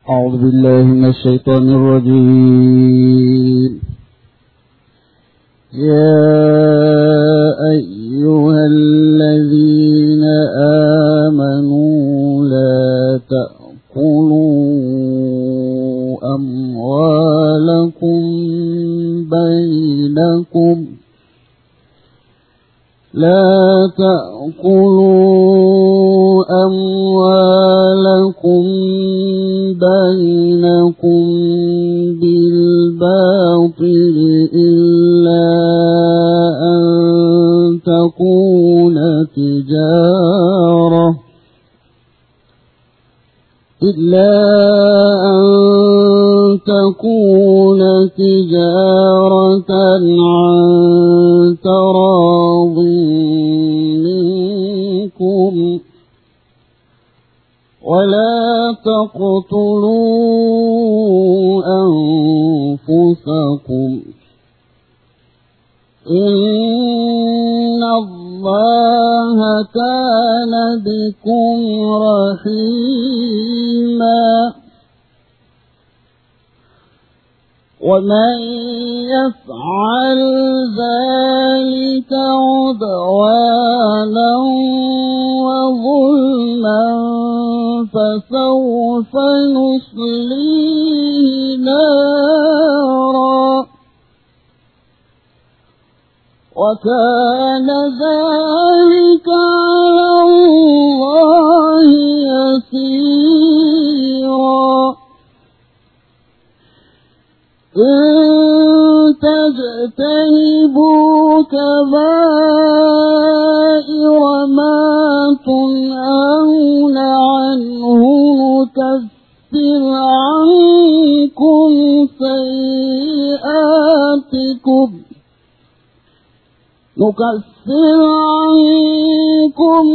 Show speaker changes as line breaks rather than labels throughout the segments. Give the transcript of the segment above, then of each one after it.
أعوذ بالله من الشيطان الرجيم يا أيها الذين آمنوا لا تأكلوا أموالكم بينكم لا تأكلوا أموالكم بينكم بالباطل إلا أن تكون تجارة إلا أن تكون تجارة عن تراض منكم ولا تقتلوا أنفسكم إن الله كان بكم رحيما ومن يفعل ذلك عدوانا وظلما فسوف نصليه نارا وكان ذلك على الله يسيرا إن تجتنبوا كبائر ما تنهون عنه نكفر عنكم سيئاتكم نكفر عنكم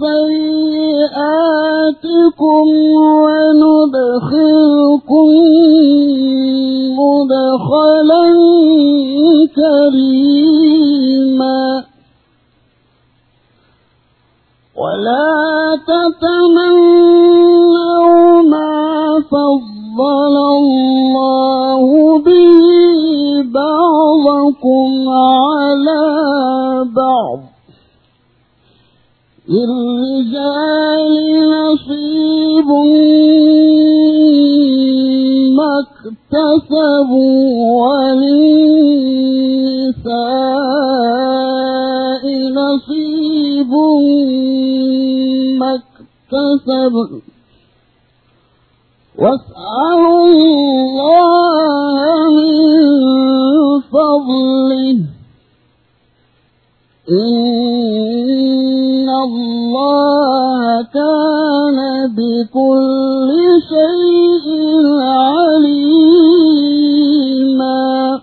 سيئاتكم وندخلكم مدخلا كريما ولا تتمنوا ما فضل الله به بعضكم على بعض للرجال نصيب ما اكتسبوا وللنساء نصيب ما اكتسبوا واسألوا الله من فضله إن الله كان بكل شيء عليما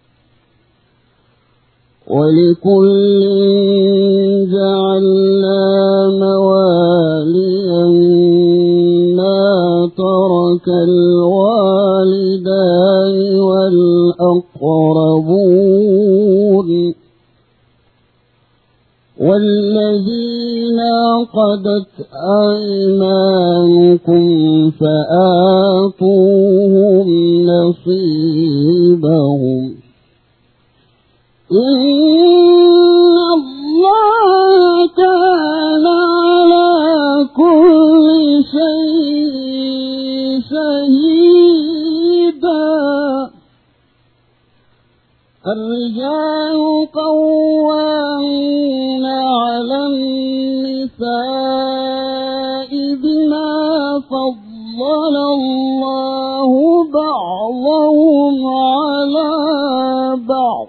ولكل جعلنا مواليا ترك الوالدان والأقربون والذين عقدت أيمانكم فآتوهم نصيبهم إن الله كان على كل شيء شهيدا الرجال قوامون على النساء بما فضل الله بعضهم على بعض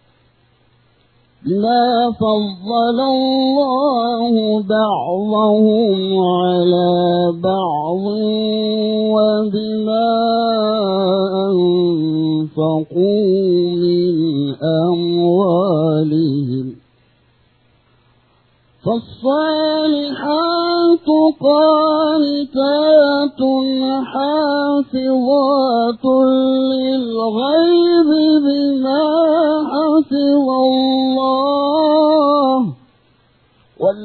بما فضل الله بعضهم على بعض وبما أنفقوا من أموالهم فالصالحات قانتات حافظات للغيب بما حفظ الله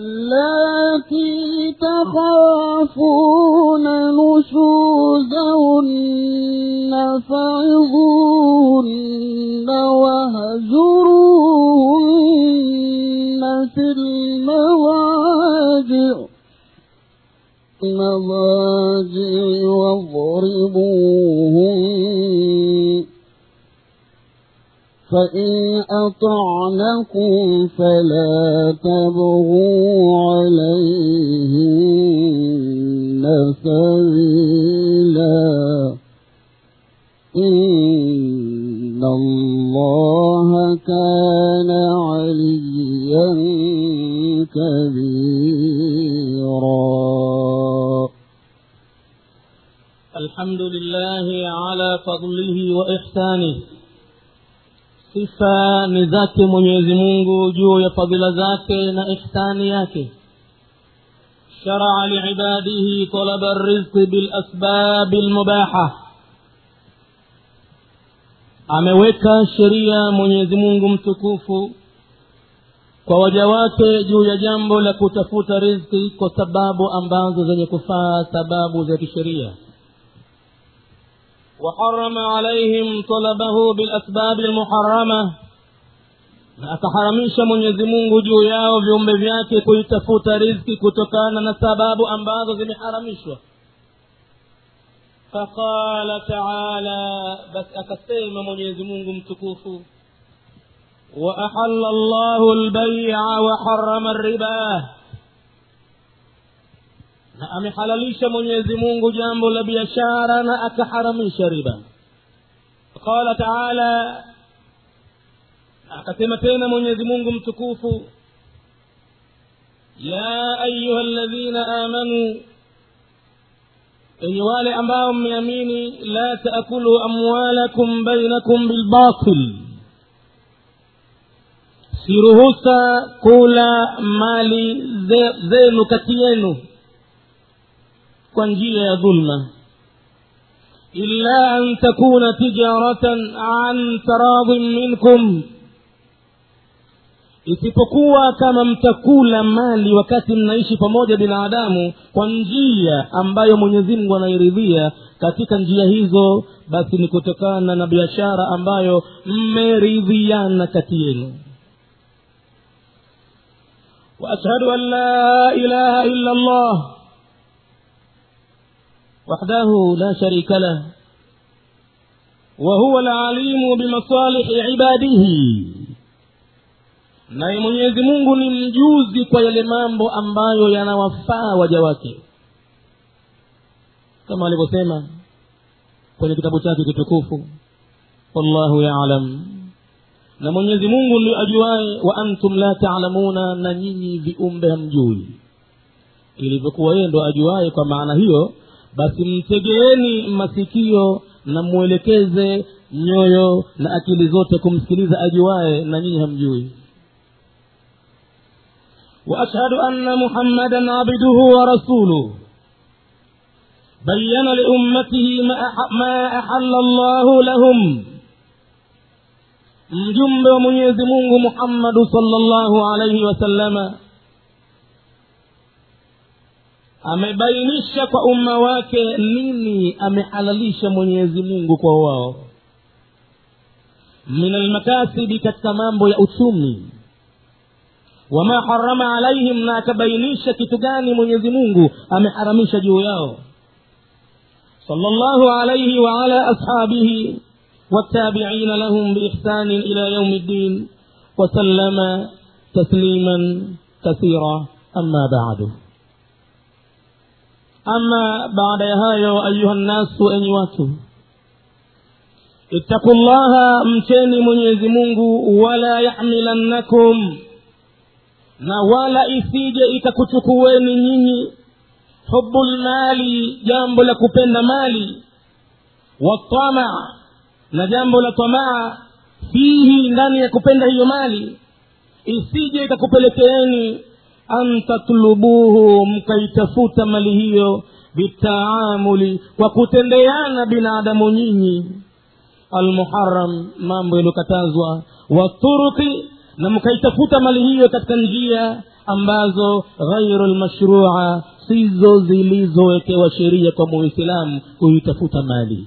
واللاتي تخافون نشوزهن فعظوهن واهجروهن في المضاجع المضاجع واضربوهن فإن أطعنكم فلا تبغوا عليهن سبيلا إن الله كان عليا كبيرا
الحمد لله على فضله وإحسانه sifa ni zake mwenyezi mungu juu ya fadhila zake na ihsani yake sharaa liibadihi talaba rizqi bilasbabi lmubaha ameweka sheria mwenyezi mungu mtukufu kwa waja wake juu ya jambo la kutafuta rizki kwa sababu ambazo zenye kufaa sababu za kisheria وحرم عليهم طلبه بالأسباب المحرمة na akaharamisha mwenyezi mungu juu yao viumbe vyake kuitafuta rizki kutokana na sababu ambazo zimeharamishwa faqala taala basi akasema mwenyezi mungu mtukufu waahalla llahu lbaia waharama ribah na amehalalisha mwenyezi mungu jambo la biashara na akaharamisha riba qala taala akasema tena mwenyezi mungu mtukufu ya ayuha ladhina amanu enye wale ambao mmeamini la taakulu amwalakum bainakum bilbatil siruhusa kula mali zenu kati yenu kwa njia ya dhulma illa an takuna tijaratan an taradhin minkum isipokuwa kama mtakula mali wakati mnaishi pamoja binadamu kwa njia ambayo mwenyezi mungu anairidhia katika njia hizo basi ni kutokana na biashara ambayo mmeridhiana kati yenu waashhadu an la ilaha illa allah وحده لا شريك له وهو العليم بمصالح عباده naye mwenyezi mungu ni mjuzi kwa yale mambo ambayo yanawafaa waja wake kama alivyosema kwenye kitabu chake kitukufu wallahu yalam na mwenyezi mungu ndio ajuaye wa antum la talamuna na nyinyi viumbe hamjui ilivyokuwa yeye ndo ajuaye kwa maana hiyo basi mtegeeni masikio na mwelekeze nyoyo na akili zote kumsikiliza ajuaye na nyinyi hamjui واشهد ان محمدا عبده ورسوله بين لامته ما احل الله لهم mjumbe wa mwenyezi mungu muhammadu salllahu alaihi wasallama amebainisha kwa umma wake nini amehalalisha mwenyezi mungu kwa wao min almakasibi katika mambo ya uchumi wama harama alaihim na akabainisha kitu gani mwenyezi mungu ameharamisha juu yao صلى الله عليه وعلى أصحابه والتابعين لهم بإحسان إلى يوم الدين وسلم تسليما كثيرا أما بعد أما بعد هايو أيها الناس أنيواتو اتقوا الله mcheni mwenyezi mungu wala yahmilannakum na wala isije ikakuchukueni nyinyi hubu lmali jambo la kupenda mali watama na jambo la tamaa fihi ndani ya kupenda hiyo mali isije ikakupelekeeni an tatlubuhu mkaitafuta mali hiyo bitaamuli kwa kutendeana binadamu nyinyi almuharam mambo yaliyokatazwa waturuki na mkaitafuta mali hiyo katika njia ambazo ghairu lmashrua sizo zilizowekewa sheria kwa muislamu kuitafuta mali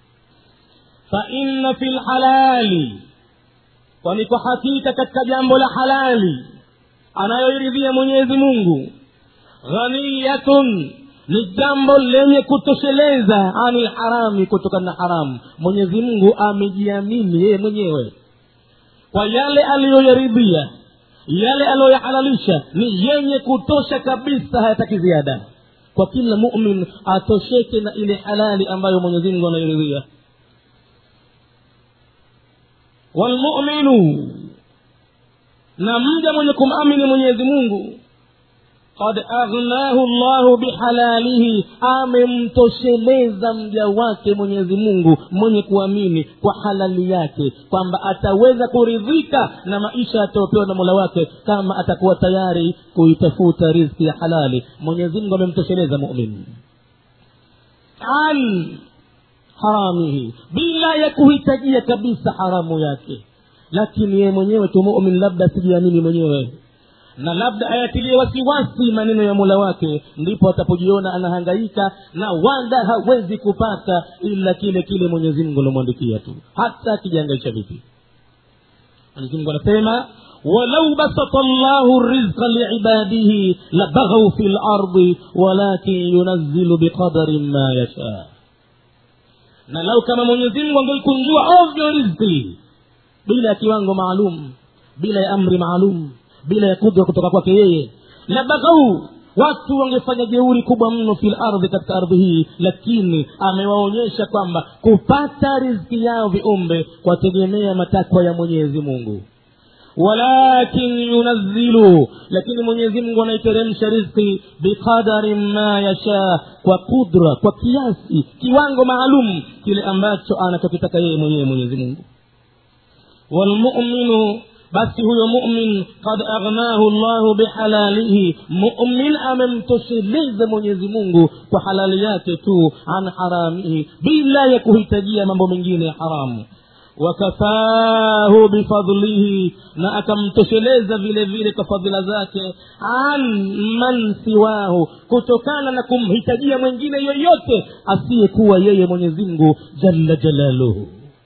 faina fi lhalali kwani kwa hakika katika jambo la halali anayoiridhia mwenyezi mungu ghaniyatun ni jambo lenye kutosheleza ani lharami kutokana na haramu mwenyezi mungu amejiamini yeye mwenyewe kwa yale aliyoyaridhia yale aliyoyahalalisha ni yenye kutosha kabisa hayataki ziada kwa kila mumin atosheke na ile halali ambayo mwenyezi mungu anairidhia walmuminu na mja mwenye kumamini mwenyezi mungu qad aghnahu llahu bihalalihi amemtosheleza mja wake mwenyezi mungu mwenye kuamini kwa halali yake kwamba ataweza kuridhika na maisha atayopewa na mola wake kama atakuwa tayari kuitafuta rizki ya halali mwenyezi mungu amemtosheleza mumin an haramihi bila ya kuhitajia kabisa haramu yake lakini yeye mwenyewe tu mumin labda asijiamini mwenyewe na labda ayatilie wasiwasi maneno ya mola wake ndipo atapojiona anahangaika na wala hawezi kupata ila kile kile mwenyezi mungu alimwandikia tu hata akijihangaisha vipi mwenyezi mungu anasema walau basata llahu rizqa liibadihi labaghau fi lardi walakin yunazzilu biqadarin ma yashaa na lau kama mwenyezi mungu angeikunjua ovyo rizki bila ya kiwango maalum bila ya amri maalum bila ya kudra kutoka kwake yeye la baghau watu wangefanya jeuri kubwa mno fil ardhi katika ardhi hii lakini amewaonyesha kwamba kupata riziki yao viumbe kwategemea matakwa ya mwenyezi mungu walakin yunazzilu lakini mwenyezi mungu anaiteremsha rizki biqadarin ma yashaa kwa kudra kwa kiasi kiwango maalum kile ambacho anachokitaka yeye mwenyewe mwenyezi mungu walmuminu basi huyo mumin kad aghnahu llahu bihalalihi mumin amemtosheleza mwenyezi mungu kwa halali yake tu an haramihi bila ya kuhitajia mambo mengine ya haramu wakafahu bifadlihi na akamtosheleza vile vile kwa fadhila zake an man siwahu kutokana na kumhitajia mwingine yoyote asiyekuwa yeye mwenyezi mungu jalla jalaluhu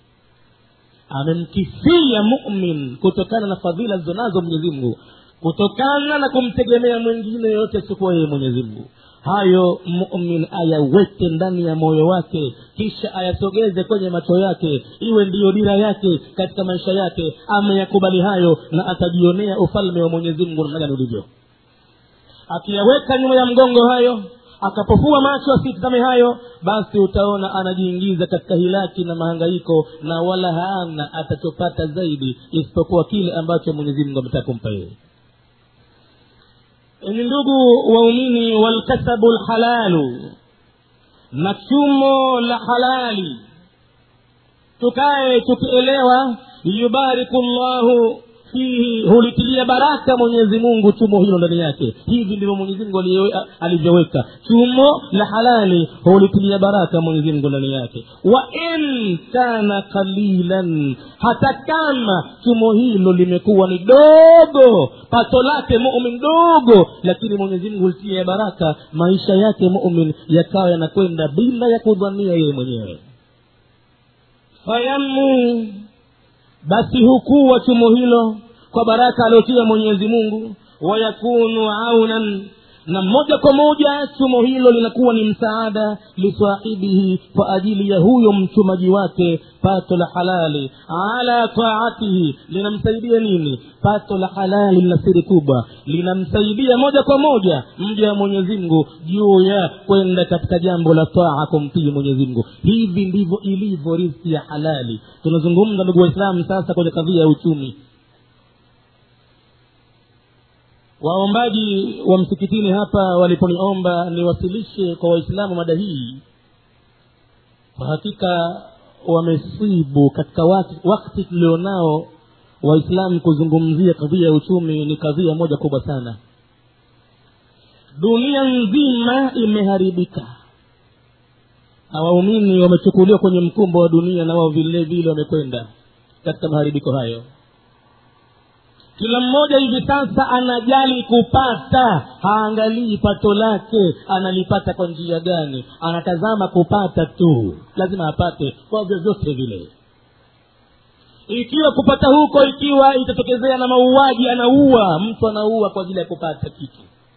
amemkifia mumin kutokana na fadhila zilizonazo mwenyezi mungu kutokana na kumtegemea mwingine yoyote asikuwa yeye mwenyezi mungu hayo mumin ayaweke ndani ya moyo wake kisha ayasogeze kwenye macho yake iwe ndiyo dira yake katika maisha yake ameyakubali hayo na atajionea ufalme wa mwenyezi mungu namna gani ulivyo akiyaweka nyuma ya mgongo hayo akapofua macho asitizame hayo basi utaona anajiingiza katika hilaki na mahangaiko na wala haana atachopata zaidi isipokuwa kile ambacho mwenyezi mungu ametaka kumpa yeye ni ndugu waumini walkasabu lhalalu na chumo la halali tukae tukielewa yubariku llahu fihi hulitilia baraka mwenyezi mungu chumo hilo ndani yake hivi ndivyo mwenyezi mungu alivyoweka chumo la halali hulitilia baraka mwenyezi mungu ndani yake wa in kana qalilan hata kama chumo hilo limekuwa ni dogo pato lake mumin dogo lakini mwenyezi mungu hulitilia baraka maisha yake mumin yakawa yanakwenda bila ya kudhania yeye mwenyewe fayamu basi hukuwa chumo hilo kwa baraka aliotia mwenyezi mungu wayakunu aunan na moja kwa moja chumo hilo linakuwa ni msaada lisahibihi kwa ajili ya huyo mchumaji wake pato la halali ala taatihi linamsaidia nini pato la halali lina siri kubwa linamsaidia moja kwa moja mja wa mwenyezi mungu juu ya kwenda katika jambo la taa kumtii mwenyezi mungu hivi ndivyo ilivyo riski ya halali tunazungumza ndugu waislamu sasa kwenye kadhia ya uchumi waombaji wa msikitini hapa waliponiomba niwasilishe kwa waislamu mada hii kwa hakika wamesibu katika wakti, wakti tulionao waislamu kuzungumzia kadhia ya uchumi ni kadhia moja kubwa sana dunia nzima imeharibika na waumini wamechukuliwa kwenye mkumbo wa dunia na wao vile vile wamekwenda katika maharibiko hayo kila mmoja hivi sasa anajali kupata haangalii pato lake analipata kwa njia gani anatazama kupata tu lazima apate kwa vyovyote vile ikiwa kupata huko ikiwa itatokezea na mauaji anaua mtu anaua kwa ajili ya kupata kitu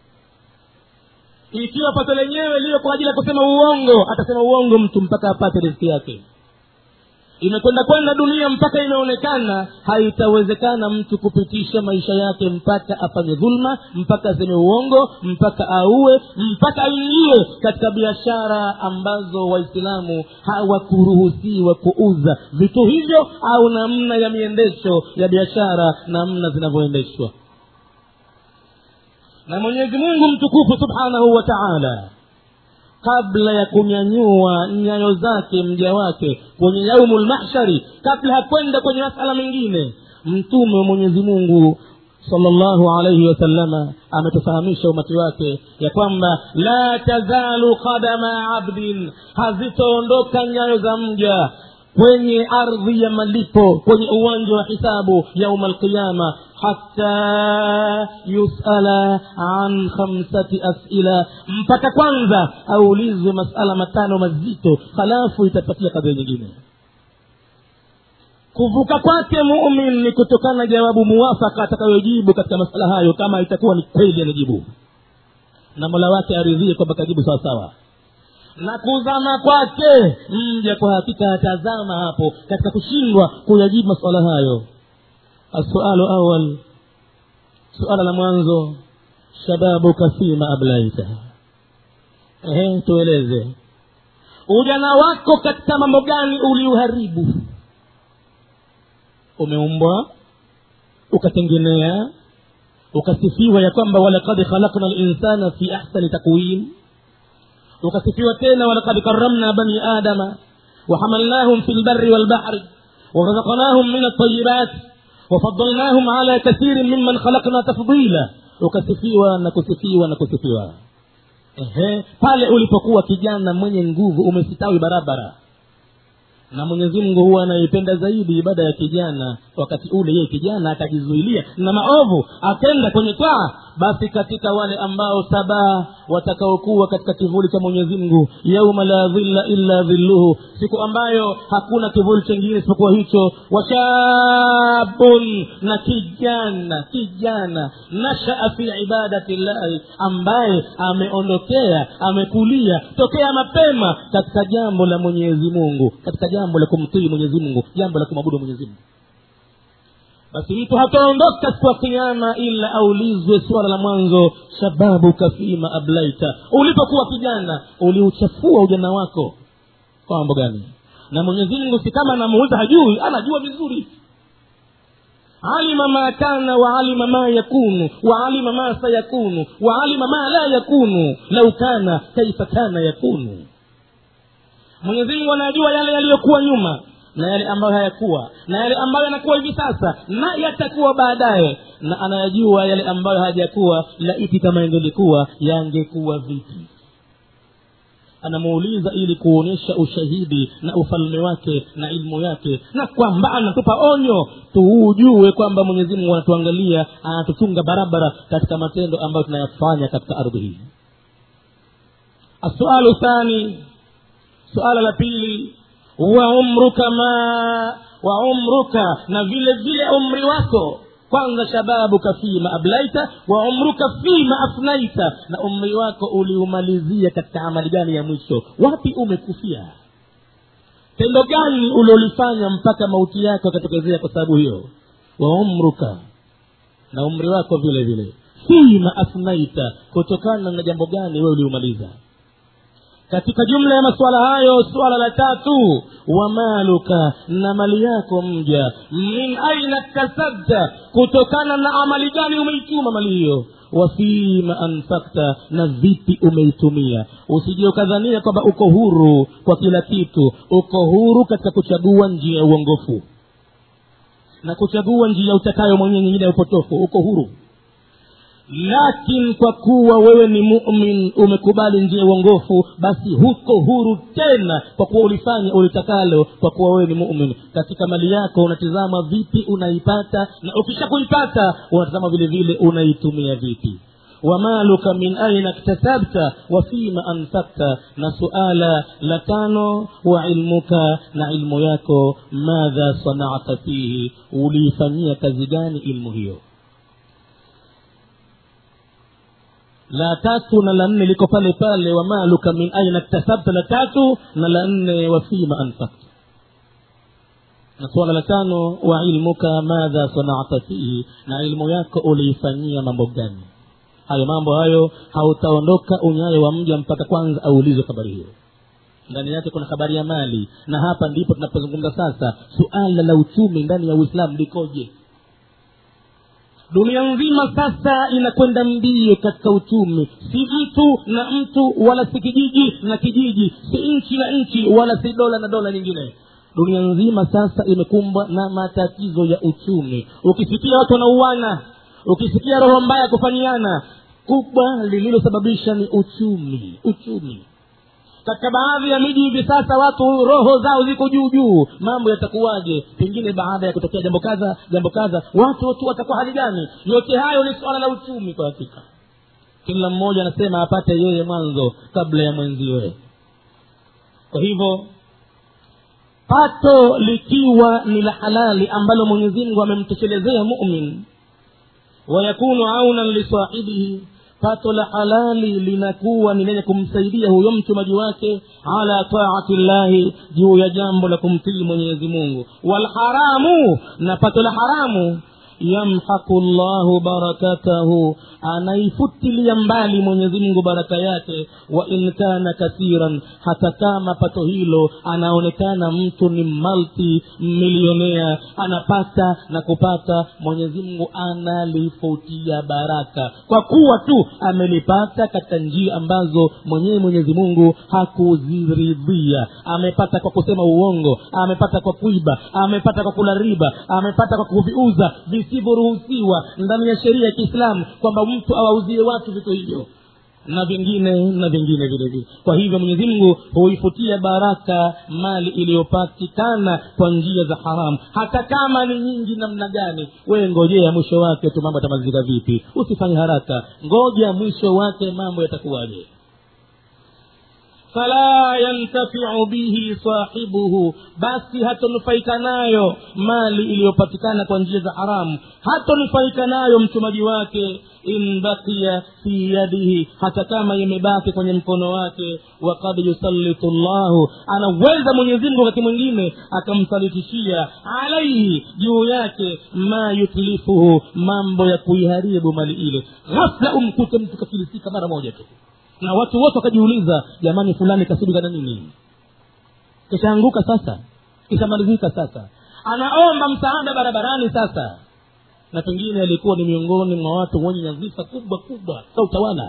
ikiwa pato lenyewe liyo kwa ajili ya kusema uongo atasema uongo mtu mpaka apate riski yake imekwenda kwenda dunia mpaka imeonekana haitawezekana mtu kupitisha maisha yake mpaka afanye dhulma mpaka aseme uongo mpaka aue mpaka aingie katika biashara ambazo waislamu hawakuruhusiwa kuuza vitu hivyo au namna ya miendesho ya biashara namna zinavyoendeshwa na mwenyezi mungu mtukufu subhanahu wa taala kabla ya kunyanyua nyayo zake mja wake kwenye yaumu lmahshari kabla hakwenda kwenye masala mengine mtume wa mwenyezi mungu salllahu alaihi wasalama ametufahamisha umati wake ya kwamba la tazalu qadama abdin hazitoondoka nyayo za mja kwenye ardhi ya malipo kwenye uwanja wa hisabu yauma alqiyama hata yusala an khamsati asila mpaka kwanza aulizwe masala matano mazito halafu itapatia kadhia nyingine kuvuka kwake mumin ni kutokana na jawabu muwafaka atakayojibu katika masala hayo kama itakuwa ni kweli anajibu na mola wake aridhie kwamba kajibu sawasawa na kuzama kwake mja kwa hakika atazama hapo katika kushindwa kuyajibu masuala hayo السؤال أول سؤال la mwanzo shababuka fima ablaita ehe tueleze ujana wako katika mambo gani uliuharibu umeumbwa ukatengenea ukasifiwa ya kwamba walakad khalakna linsana fi ahsani takwim ukasifiwa tena walakad karamna bani adama وحملناهم في البر والبحر ورزقناهم من الطيبات وفضلناهم على كثير ممن خلقنا تفضيلا ukasifiwa na kusifiwa na kusifiwa ehe pale ulipokuwa kijana mwenye nguvu umesitawi barabara na mwenyezi mungu huwa anaipenda zaidi ibada ya kijana wakati ule yeye kijana akajizuilia na maovu akenda kwenye taa basi katika wale ambao sabaa watakaokuwa katika kivuli cha mwenyezi mungu yauma la dhilla illa dhilluhu siku ambayo hakuna kivuli chengine isipokuwa hicho washabun na kijana kijana nashaa fi ibadati llahi ambaye ameondokea amekulia tokea mapema katika jambo la mwenyezi mungu katika jambo la kumtii mwenyezi mungu jambo la kumwabudu mwenyezi mungu basi mtu hataondoka siku ya kiama ila aulizwe suala la mwanzo shababuka fima ablaita ulipokuwa kijana uliuchafua ujana wako kwa mambo gani na mwenyezi mungu si kama anamuuliza hajui anajua vizuri alima ma kana waalima ma yakunu waalima ma sayakunu waalima ma la yakunu lau kana kaifa kana yakunu mwenyezi mungu anajua yale yaliyokuwa nyuma na yale ambayo hayakuwa na yale ambayo yanakuwa hivi sasa na yatakuwa baadaye na anayajua yale ambayo hayajakuwa laiti kama yangelikuwa yangekuwa vipi anamuuliza ili kuonyesha ushahidi na ufalme wake na ilmu yake na kwamba anatupa onyo tuujue kwamba mwenyezi mungu anatuangalia anatuchunga barabara katika matendo ambayo tunayafanya katika ardhi hii asualu thani suala la pili wa umruka ma wa umruka na vile vile umri wako kwanza shababuka fima ablaita wa umruka fima afnaita na umri wako uliumalizia katika amali gani ya mwisho wapi umekufia tendo gani uliolifanya mpaka mauti yako akatokezea kwa sababu hiyo wa umruka na umri wako vile vile fima afnaita kutokana na jambo gani wewe uliumaliza katika jumla ya masuala hayo suala la tatu wa maluka na mali yako mja min aina kasabta kutokana na amali gani umeituma mali hiyo wafima anfakta na vipi umeitumia usije ukadhania kwamba uko huru kwa kila kitu uko huru katika kuchagua njia ya uongofu na kuchagua njia utakayo mwenyewe nyingine ya upotofu uko huru lakin kwa kuwa wewe ni mumin umekubali njia ya uongofu basi huko huru tena kwa kuwa ulifanya ulitakalo kwa kuwa wewe ni mumin katika mali yako unatizama vipi unaipata na ukisha kuipata unatazama vile vile unaitumia vipi wamaluka min aina ktasabta wa fima anfakta na suala la tano wa ilmuka na ilmu yako madha sanata fihi uliifanyia kazi gani ilmu hiyo la tatu na la nne liko pale pale wamaluka min aina ktasabta la tatu na la nne wa fima anfakta na suala la tano wa ilmuka madha sanata fihi na ilmu yako uliifanyia mambo gani hayo mambo hayo hautaondoka unyayo wa mja mpaka kwanza aulizwe habari hiyo ndani yake kuna habari ya mali na hapa ndipo tunapozungumza sasa suala la uchumi ndani ya uislamu likoje dunia nzima sasa inakwenda mbio katika uchumi si mtu na mtu wala si kijiji na kijiji si nchi na nchi wala si dola na dola nyingine dunia nzima sasa imekumbwa na matatizo ya uchumi ukisikia watu wanauana ukisikia roho mbaya kufanyiana kubwa lililosababisha ni uchumi uchumi katika baadhi ya miji hivi sasa watu roho zao ziko juu juu mambo yatakuwaje pengine baada ya kutokea jambo kadha jambo kadha watu tu watakuwa hali gani yote hayo ni suala la uchumi kwa hakika kila mmoja anasema apate yeye mwanzo kabla ya mwenziwe kwa hivyo pato likiwa ni la halali ambalo mwenyezi mungu amemtoshelezea mumin wayakunu aunan lisahibihi pato la halali linakuwa ni lenye kumsaidia huyo mtumaji wake ala taati llahi juu ya jambo la kumtii mwenyezi mungu walharamu na pato la haramu yamhaku llahu barakatahu anaifutilia mbali mwenyezi mungu baraka yake wa in kana kathiran hata kama pato hilo anaonekana mtu ni malti milionea anapata na kupata mwenyezi mungu analifutia baraka kwa kuwa tu amelipata katika njia ambazo mwenyewe mwenyezi mungu hakuziridhia amepata kwa kusema uongo amepata kwa kuiba amepata kwa kula riba amepata kwa kuviuza visivyoruhusiwa ndani ya sheria ya kiislamu kwamba mtu awauzie watu vitu hivyo na vingine na vingine vile vile kwa hivyo mwenyezi mungu huifutia baraka mali iliyopatikana kwa njia za haramu hata kama ni nyingi namna gani wewe ngojea mwisho wake tu mambo yatamalizika vipi usifanye haraka ngoja mwisho wake mambo yatakuwaje fala yantafiu bihi sahibuhu basi hatonufaika nayo mali iliyopatikana kwa njia za haramu hatonufaika nayo mtumaji wake in bakia fi yadihi hata kama imebaki kwenye mkono wake wakad yusallitu llahu anaweza mwenyezimngu wakati mwingine akamsalitishia alaihi juu yake ma yutlifuhu mambo ya kuiharibu mali ile ghafla umkute mtu kafilisika mara moja tu na watu wote wakajiuliza jamani fulani kasibika na nini kishaanguka sasa kishamalizika sasa anaomba msaada barabarani sasa na pengine alikuwa ni miongoni mwa watu wenye nyadhifa kubwa kubwa za utawala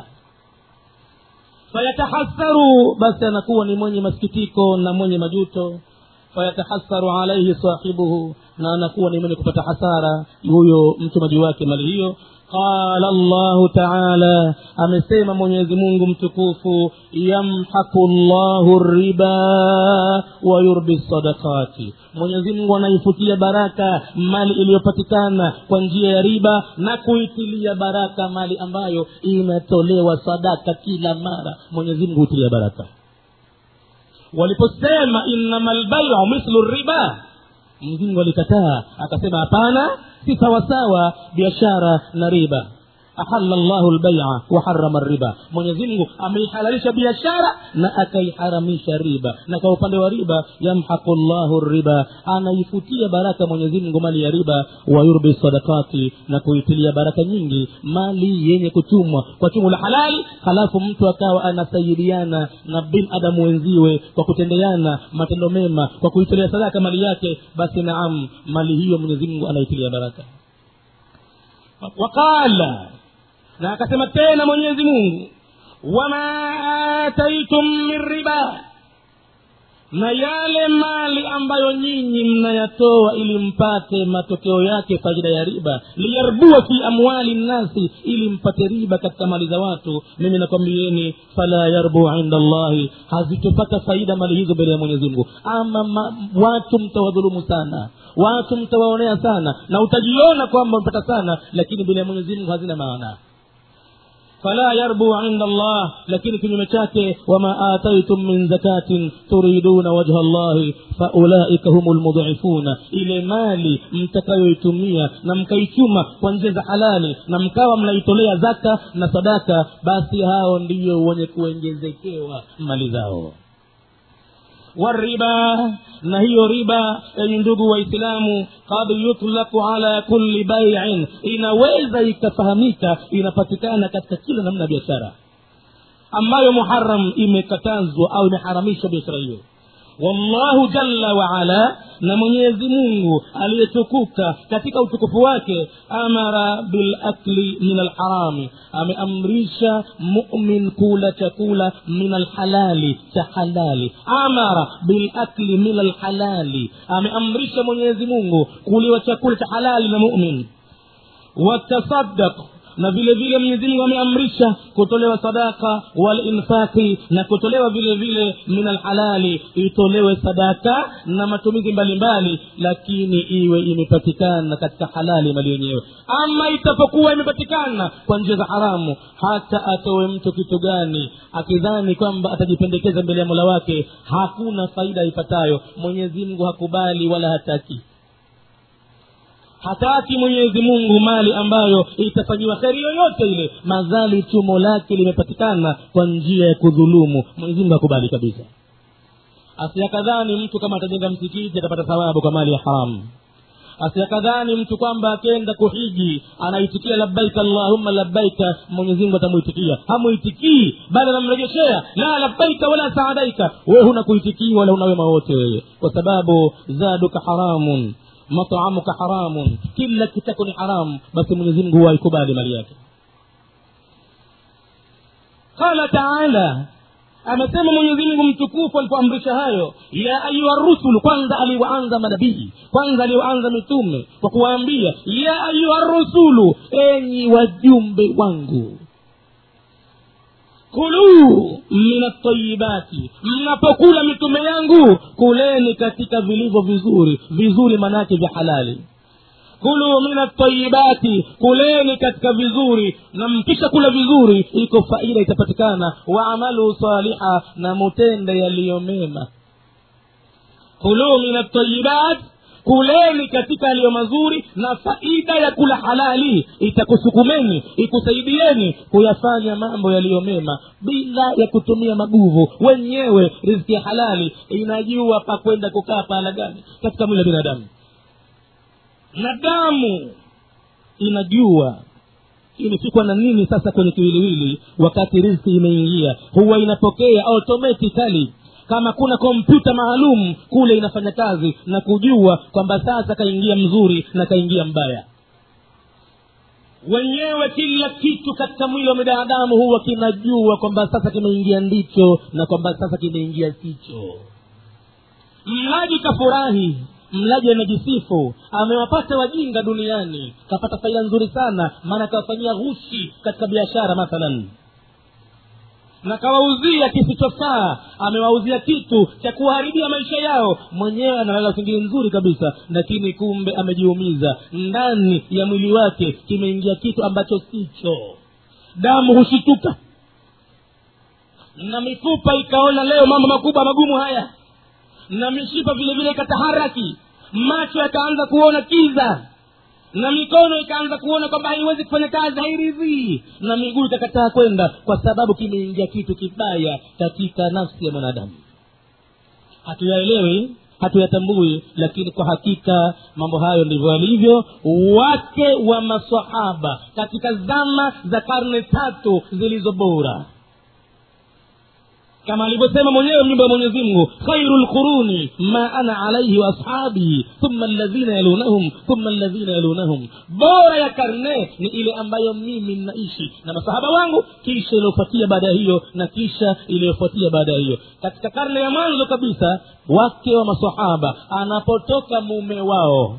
fayatahasaru basi anakuwa ni mwenye masikitiko na mwenye majuto fayatahasaru alaihi sahibuhu na anakuwa ni mwenye kupata hasara huyo mtumaji wake mali hiyo qala llahu taala amesema mwenyezi mungu mtukufu yamhaku llahu riba wa yurbi sadakati mwenyezi mungu anaifutia baraka mali iliyopatikana kwa njia ya riba na kuitilia baraka mali ambayo inatolewa sadaka kila mara mwenyezi mungu huitilia baraka waliposema innama lbaiu mithlu riba mzingu alikataa akasema hapana si sawasawa biashara na riba ahalla llahu lbaia waharama riba mwenyezimngu ameihalalisha biashara na akaiharamisha riba na kwa upande wa riba yamhaqu llahu riba anaifutia baraka mwenyezimngu mali ya riba wayurbi sadakati na kuitilia baraka nyingi mali yenye kuchumwa kwa chumu la halali halafu mtu akawa anasaidiana na binadamu wenziwe kwa kutendeana matendo mema kwa kuitilia sadaka mali yake basi naam mali hiyo mwenyezimngu anaitilia baraka waqala na akasema tena mwenyezi mungu wama ataitum min riba na yale mali ambayo nyinyi mnayatoa ili mpate matokeo yake faida ya riba liyarbua fi amwali nnasi ili mpate riba katika mali za watu mimi nakwambieni fala yarbu inda llahi hazitopata faida mali hizo mbele ya mwenyezi mungu ama ma, watu mtawadhulumu sana watu mtawaonea sana na utajiona kwamba mpata sana lakini mbele ya mwenyezi mungu hazina maana fala yarbu inda allah lakini kinyume chake wama ataitum min zakatin turiduna wajha llahi faulaika humu lmudhifuna ile mali mtakayoitumia na mkaichuma kwa njia za halali na mkawa mnaitolea zaka na sadaka basi hao ndiyo wenye kuengezekewa mali zao والربا na hiyo riba enyi ndugu waislamu kad yutlaku ala kulli baiin inaweza ikafahamika inapatikana katika kila namna ya biashara ambayo muharam imekatazwa au imeharamishwa biashara hiyo wallahu jalla waala na mwenyezi mungu aliyetukuka katika utukufu wake amara bilakli min alharami ameamrisha mumin kula chakula min alhalali cha halali amara bilakli min alhalali ameamrisha mwenyezi mungu kuliwa chakula cha halali na mumin watasaddaq na vile vile mwenyezi mungu ameamrisha kutolewa sadaka walinfaqi na kutolewa vile vile min alhalali itolewe sadaka na matumizi mbalimbali lakini iwe imepatikana katika halali mali yenyewe ama itapokuwa imepatikana kwa njia za haramu hata atowe mtu kitu gani akidhani kwamba atajipendekeza mbele ya mola wake hakuna faida ipatayo mwenyezi mungu hakubali wala hataki hataki mwenyezi mungu mali ambayo itafanyiwa kheri yoyote ile madhali chumo lake limepatikana kwa njia ya kudhulumu mwenyezi mungu hakubali kabisa asiyakadhani mtu kama atajenga msikiti atapata thawabu kwa mali ya haramu asiyakadhani mtu kwamba akenda kuhiji anaitikia labbaika allahumma labbaika mwenyezi mungu atamuitikia hamuitikii bali anamrejeshea la labbaika wala saadaika wewe huna kuitikii wala una wema wote wewe kwa sababu zaduka haramun mataamuka haramun kila kitako ni haramu basi mwenyezi mungu huwa haikubali mali yake qala taala amesema mwenyezi mungu mtukufu alipoamrisha hayo ya ayuha rusulu kwanza aliwaanza manabii kwanza aliwaanza mitume kwa kuwaambia ya ayuha rusulu enyi wajumbe wangu kuluu min atayibati mnapokula mitume yangu kuleni katika vilivyo vizuri vizuri manake vya halali kulu min atayibati kuleni katika vizuri na mkisha kula vizuri iko faida itapatikana waamalu saliha na mutende yaliyo mema kulu min atayibat kuleni katika yaliyo mazuri na faida ya kula halali itakusukumeni ikusaidieni kuyafanya mambo yaliyo mema bila ya kutumia maguvu wenyewe riziki ya halali inajua pa kwenda kukaa pahala gani katika mwili wa binadamu na damu inajua imefikwa na nini sasa kwenye kiwiliwili wakati riziki imeingia huwa inapokea automatically kama kuna kompyuta maalum kule inafanya kazi na kujua kwamba sasa kaingia mzuri na kaingia mbaya wenyewe kila kitu katika mwili wa binadamu huwa kinajua kwamba sasa kimeingia ndicho na kwamba sasa kimeingia sicho mlaji kafurahi mlaji amejisifu amewapata wajinga duniani kapata faida nzuri sana maana kawafanyia ghushi katika biashara mathalan na kawauzia kisichofaa amewauzia kitu cha kuharibia maisha yao mwenyewe analala usingizi nzuri kabisa lakini kumbe amejiumiza ndani ya mwili wake kimeingia kitu ambacho sicho damu hushituka na mifupa ikaona leo mambo makubwa magumu haya na mishipa vile vile ikataharaki macho yakaanza kuona kiza na mikono ikaanza kuona kwamba haiwezi kufanya kazi hairidhii na miguu ikakataa kwenda kwa sababu kimeingia kitu kibaya katika nafsi ya mwanadamu hatuyaelewi hatuyatambui lakini kwa hakika mambo hayo ndivyo alivyo wake wa masahaba katika zama za karne tatu zilizo bora kama alivyosema mwenyewe mjumbe wa mwenyezi mungu khairu lquruni ma ana alaihi waashabi thumma ladhina yalunahum thumma ladhina yalunahum bora ya karne ni ile ambayo mimi naishi na masahaba wangu kisha iliyofuatia baada ya hiyo na kisha iliyofuatia baada ya hiyo katika karne ya mwanzo kabisa wake wa masahaba anapotoka mume wao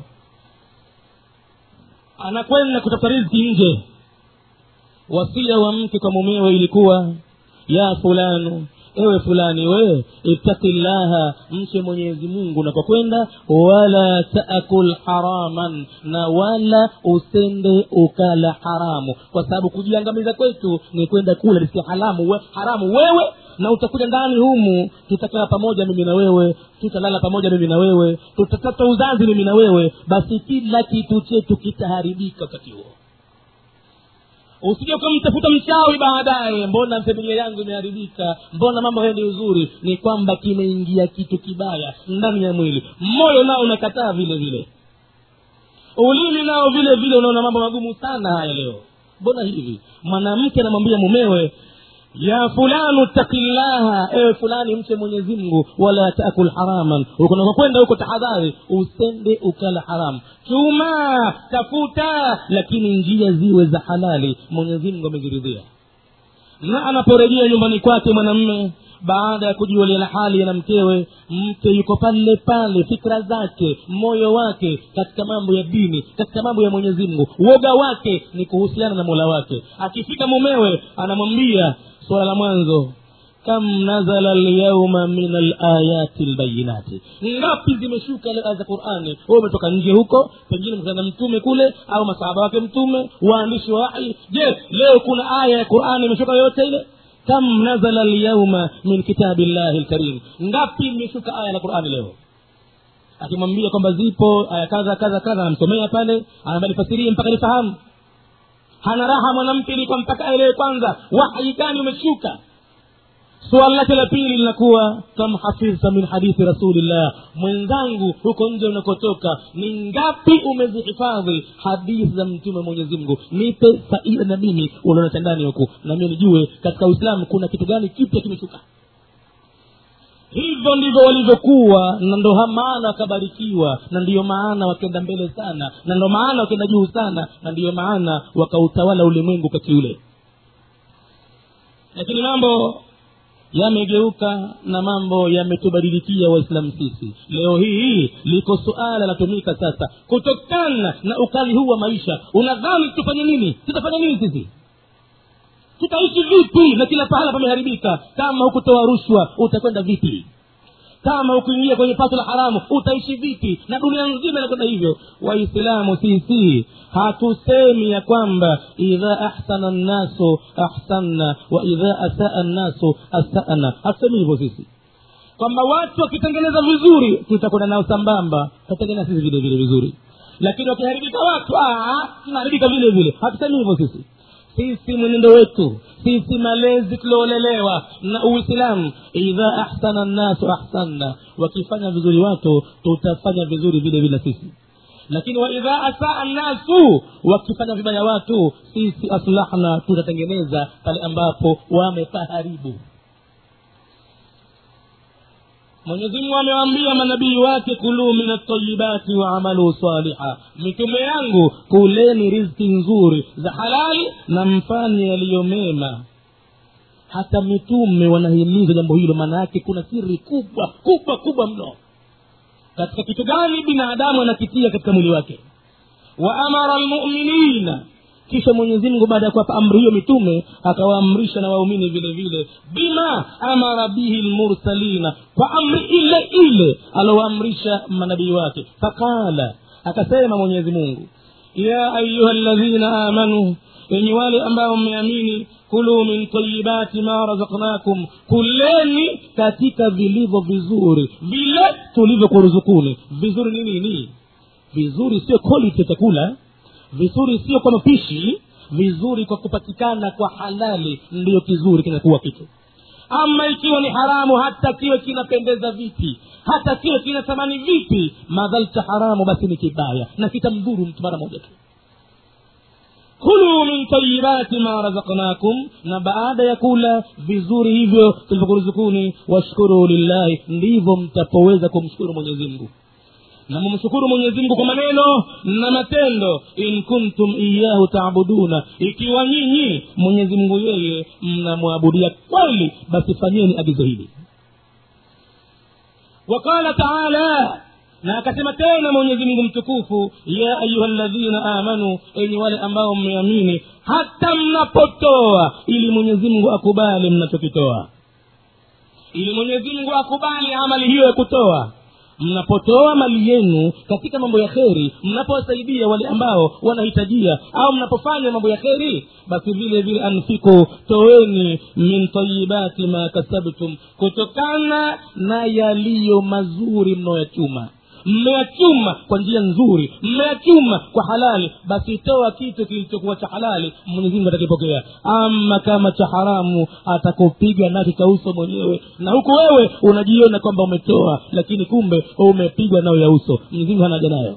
anakwenda kutafuta riziki nje wasia wa mke kwa mumewe ilikuwa ya fulanu ewe fulani we ittaki llaha mche mwenyezi mungu unapokwenda wala taakul haraman na wala usende ukala haramu kwa sababu kujiangamiza kwetu ni kwenda kula riski haramu we, haramu wewe na utakuja ndani humu tutakaa pamoja mimi na wewe tutalala pamoja mimi na wewe tutatafuta uzazi mimi na wewe basi kila kitu chetu kitaharibika wakati huo usije ukamtafuta mchawi baadaye mbona familia yangu imeharibika mbona mambo haendi uzuri ni kwamba kimeingia kitu kibaya ndani ya mwili moyo nao unakataa vile vile ulimi nao vile vile unaona mambo magumu sana haya leo mbona hivi mwanamke anamwambia mumewe ya fulanu takillaha ewe fulani mche mwenyezi mungu wala taakul haraman unakokwenda huko tahadhari usende ukala haramu chuma tafuta lakini njia ziwe za halali mwenyezi mungu ameziridhia na anaporejea nyumbani kwake mwanamme baada ya kujiulia na hali na mkewe mke yuko pale pale fikra zake moyo wake katika mambo ya dini katika mambo ya mwenyezi mungu uoga wake ni kuhusiana na mola wake akifika mumewe anamwambia suala la mwanzo kam nazala lyauma min alayati lbayinati ngapi zimeshuka leo aya za qurani wewe umetoka nje huko pengine mkutana mtume kule au masahaba wake mtume waandishi wa wahi je leo kuna aya ya qurani imeshuka yoyote ile kam nazala lyauma min kitabi llahi lkarim ngapi imeshuka aya la qurani leo akimwambia kwamba zipo aya kadha kadha kadha anamsomea pale anaambia nifasirie mpaka nifahamu hana raha mwanamke ilikuwa mpaka aelewe kwanza wahyi gani umeshuka suala lake la pili linakuwa kam hafidhta min hadithi rasulillah mwenzangu huko nje unakotoka ni ngapi umezihifadhi hadithi za mtume mwenyezi mungu nipe faida na mimi unaonata ndani huku na mimi nijue katika uislamu kuna kitu gani kipya kimeshuka hivyo ndivyo walivyokuwa na ndo maana wakabarikiwa na ndiyo maana wakenda mbele sana na ndo maana wakenda juu sana na ndiyo maana wakautawala ulimwengu wakati ule lakini mambo yamegeuka na mambo yametubadilikia waislamu sisi leo hii liko suala latumika sasa kutokana na ukali huu wa maisha unadhani tufanye nini tutafanya nini sisi tutaishi vipi na kila pahala pameharibika kama hukutoa rushwa utakwenda vipi kama ukuingia kwenye pato la haramu utaishi vipi na dunia nzima inakwenda hivyo waislamu sisi hatusemi ya kwamba idha ahsana nnasu ahsanna wa idha asaa nnasu asana hatusemi hivyo sisi kwamba watu wakitengeneza vizuri tutakwenda nao sambamba tutatengeneza sisi vile vile vizuri lakini wakiharibika watu tunaharibika vile vile hatusemi hivyo sisi sisi mwenendo wetu sisi malezi tuliolelewa na uislamu idha ahsana nnasu ahsanna wakifanya vizuri watu tutafanya vizuri vile vile sisi lakini waidha asaa nnasu wakifanya vibaya watu sisi aslahna tutatengeneza pale ambapo wamepaharibu mwenyezimungu amewaambia manabii wake kuluu min altayibati waamalu saliha mitume yangu kuleni rizki nzuri za halali na mfanye yaliyo mema hata mitume wanahimiza jambo hilo maana yake kuna siri kubwa kubwa kubwa mno katika kitu gani binadamu anakitia katika mwili wake waamara lmuminina kisha mwenyezi mungu baada ya kuwapa amri hiyo mitume akawaamrisha na waumini vile vile bima amara bihi lmursalina kwa amri ile ile alowaamrisha manabii wake faqala akasema mwenyezi mungu ya ayuha ladhina amanu enyi wale ambao mmeamini kuluu min tayibati ma razaknakum kuleni katika vilivyo vizuri vile tulivyokuruzukuni vizuri ni nini vizuri sio quality ya chakula vizuri sio kwa mapishi vizuri kwa kupatikana kwa halali ndiyo kizuri kinakuwa kitu ama ikiwa ni haramu hata kiwe kinapendeza vipi hata kiwe kina thamani vipi madhalta haramu basi ni kibaya na kitamdhuru mtu mara moja tu kulu min tayibati ma razaknakum na baada ya kula vizuri hivyo tulivyokuruzukuni washkuru lillahi ndivyo mtapoweza kumshukuru mwenyezi mungu na mumshukuru mwenyezi mungu kwa maneno na matendo in kuntum iyahu taabuduna ikiwa nyinyi mwenyezi mungu yeye mnamwabudia kweli basi fanyeni agizo hili waqala taala na akasema tena mwenyezi mungu mtukufu ya ayuha ladhina amanu enyi wale ambao mmeamini hata mnapotoa ili mwenyezi mungu akubali mnachokitoa ili mwenyezi mungu akubali amali hiyo ya kutoa mnapotoa mali yenu katika mambo ya kheri mnapowasaidia wale ambao wanahitajia au mnapofanya mambo ya kheri basi vile vile anfiku toeni min tayibati ma kasabtum kutokana na yaliyo mazuri mnaoyachuma mmeyachuma kwa njia nzuri mmeyachuma kwa halali basi toa kitu kilichokuwa cha halali mwenyezimungu atakipokea ama kama cha haramu atakupiga nacho cha uso mwenyewe na huku wewe unajiona kwamba umetoa lakini kumbe umepigwa nayo ya uso mwenyezimungu hanaja nayo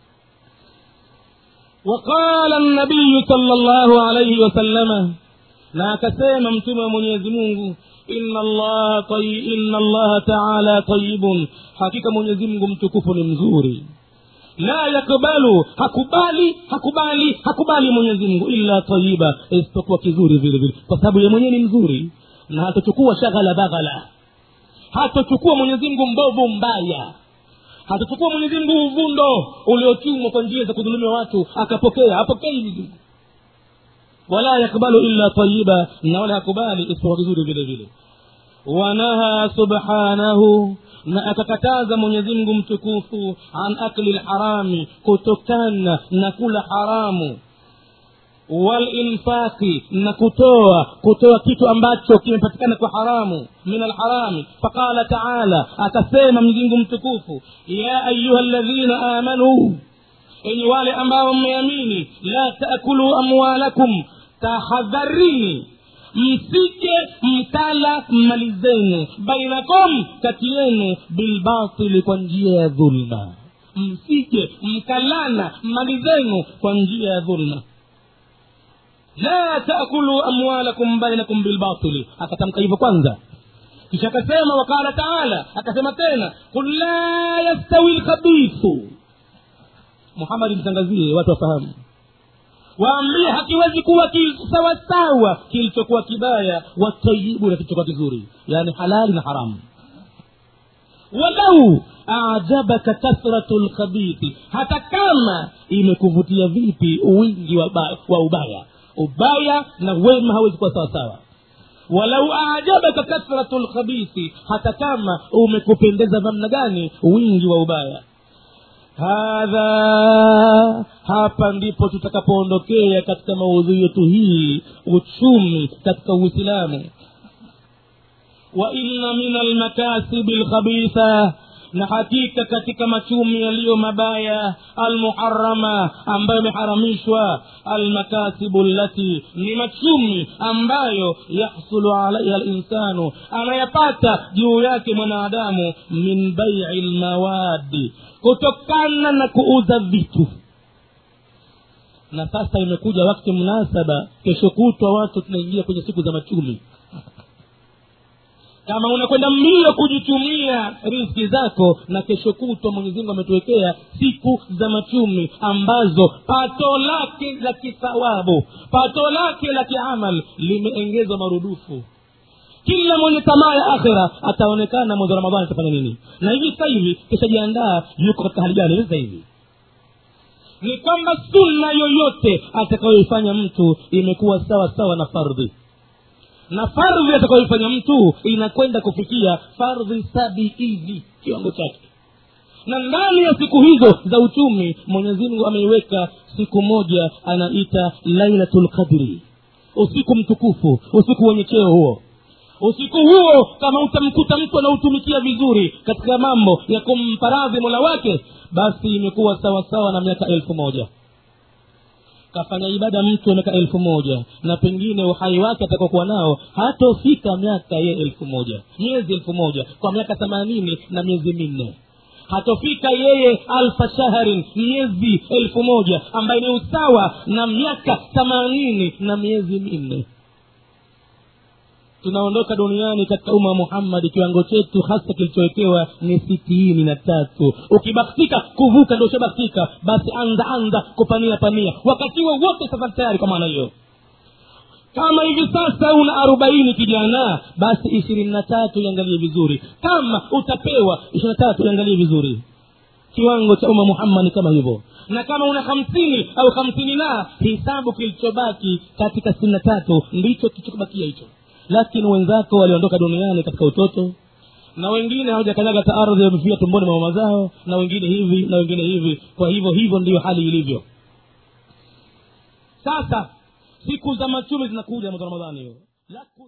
وقال النبي صلى الله عليه وسلم na akasema mtume wa mwenyezi mungu inna allaha tayi, inna allaha taala tayibun hakika mwenyezi mungu mtukufu ni mzuri la yakbalu hakubali hakubali hakubali mwenyezi mungu illa tayiba isipokuwa kizuri vile vile kwa sababu ye mwenyewe ni mzuri na hatochukua shaghala baghala hatochukua mwenyezi mungu mbovu mbaya hatochukua mwenyezi mungu uvundo uliochumwa kwa njia za kudhulumia watu akapokea apokei mwenyezi mungu wala yakbalu illa tayiba na wala hakubali isipokuwa vizuri vile vile wanaha subhanahu na akakataza mwenyezi mungu mtukufu an akli lharami kutokana na kula haramu walinfaqi na kutoa kutoa kitu ambacho kimepatikana kwa haramu min alharami faqala taala akasema mwenyezimngu mtukufu ya ayuha ladhina amanuu enyi wale ambao mmeamini la taakulu amwalakum tahadharini msije mkala mali zenu bainakum kati yenu bilbatili kwa njia ya dhulma msije mkalana mali zenu kwa njia ya dhulma la taakulu amwalakum bainakum bilbatili akatamka hivyo kwanza kisha akasema wakala taala akasema tena qul la yastawi lkhabithu muhamadi mtangazie watu wafahamu waambie hakiwezi kuwa sawasawa kilichokuwa kibaya watayibu na kilichokuwa kizuri yaani halali na haramu walau ajabaka kathratu lkhabithi hata kama imekuvutia vipi wingi wa, ba, wa ubaya ubaya na wema hawezi kuwa sawasawa walau ajabaka kathratu lkhabithi hata kama umekupendeza namna gani wingi wa ubaya hadha hapa ndipo tutakapoondokea katika maudhui yetu hii uchumi katika uislamu wa inna min almakasibi lkhabitha na hakika katika machumi yaliyo mabaya almuharama ambayo yameharamishwa almakasibu llati ni machumi ambayo yahsulu alaiha linsanu anayapata juu yake mwanadamu min baii lmawadi kutokana na kuuza vitu na sasa imekuja wakati mnasaba kesho kutwa watu tunaingia kwenye siku za machumi kama unakwenda mbio kujichumia riski zako na kesho kutwa mwenyezimungu ametuwekea siku za machumi ambazo pato lake la kithawabu pato lake la kiamal limeengezwa marudufu kila mwenye tamaa ya akhira ataonekana mwezi wa ramadhani atafanya nini na hivi sasa hivi kishajiandaa yuko katika hali gani sasa hivi ni kwamba sunna yoyote atakayoifanya mtu imekuwa sawa sawa na fardhi na fardhi atakayoifanya mtu inakwenda kufikia fardhi sabiini kiwango chake na ndani ya siku hizo za uchumi mwenyezi mungu ameiweka siku moja anaita lailatu lqadri usiku mtukufu usiku wenye cheo huo usiku huo kama utamkuta mtu anautumikia vizuri katika mambo ya kumparadhi mola wake basi imekuwa sawasawa na miaka elfu moja kafanya ibada mtu miaka elfu moja na pengine uhai wake atakokuwa nao hatofika miaka ye elfu moja miezi elfu moja kwa miaka themanini na miezi minne hatofika yeye alfa shahrin miezi elfu moja ambaye ni usawa na miaka themanini na miezi minne tunaondoka duniani katika umma wa muhammadi kiwango chetu hasa kilichowekewa ni sitini na tatu ukibahatika kuvuka ndo ushabahatika basi anza anza kupania pania wakati huo wote sasa tayari kwa maana hiyo kama hivi sasa una arobaini kijana basi ishirini na tatu iangalie vizuri kama utapewa ishirini na tatu iangalie vizuri kiwango cha umma muhammad ni kama hivyo na kama una hamsini au hamsini na hisabu kilichobaki katika sitini na tatu ndicho kilichobakia hicho lakini wenzako waliondoka duniani katika utoto na wengine hawajakanyaga ta ardhi wamefia tumboni mwa mama zao na wengine hivi na wengine hivi kwa hivyo hivyo ndiyo hali ilivyo sasa siku za machumi zinakuja mwezi wa ramadhani hiyo